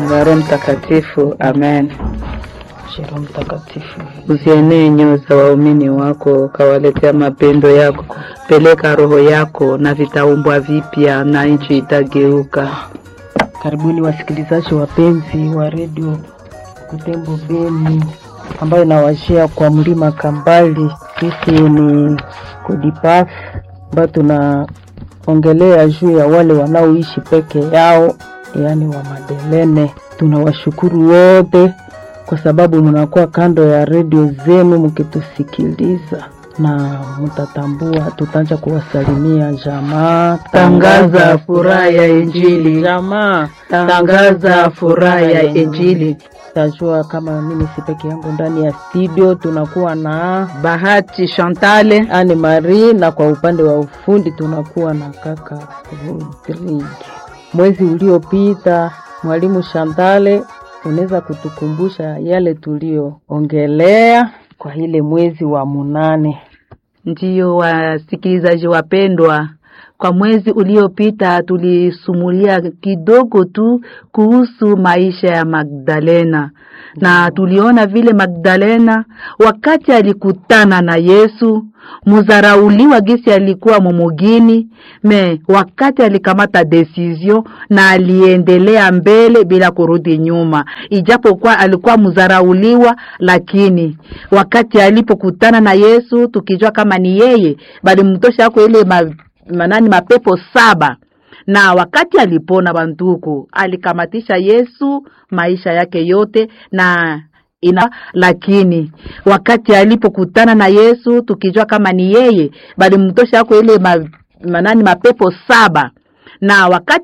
na Roho Mtakatifu. Amen. Roho Mtakatifu, Uzienee nyoyo za waumini wako, ukawaletea mapendo yako. Peleka roho yako na vitaumbwa vipya, na nchi itageuka. karibuni wasikilizaji wapenzi wa redio Butembo Beni ambayo inawashia kwa mlima Kambali. Sisi ni Kodipaf ambayo tunaongelea juu ya wale wanaoishi peke yao, yaani wa Madelene. Tunawashukuru wote kwa sababu mnakuwa kando ya redio zenu mkitusikiliza na mtatambua, tutaanza kuwasalimia jamaa. Tangaza furaha ya Injili, jamaa tangaza furaha ya Injili. tajua kama mimi si peke yangu ndani ya studio, tunakuwa na Bahati Chantale, Anne Marie na kwa upande wa ufundi tunakuwa na kaka Rodrigue. Mwezi uliopita mwalimu Shantale, unaweza kutukumbusha yale tulioongelea kwa ile mwezi wa munane? ndiyo wasikilizaji wapendwa, kwa mwezi uliopita tulisumulia kidogo tu kuhusu maisha ya Magdalena na tuliona vile Magdalena wakati alikutana na Yesu muzarauliwa gisi alikuwa mumugini me wakati alikamata decision na aliendelea mbele bila kurudi nyuma, ijapokuwa alikuwa muzarauliwa, lakini wakati alipokutana na Yesu, tukijua kama ni yeye, bali mtosha ako ile ma, manani mapepo saba na wakati alipona banduku, alikamatisha Yesu maisha yake yote na ina lakini wakati alipokutana na Yesu tukijua kama ni yeye, bali mtosha ako ile ma, manani mapepo saba na wakati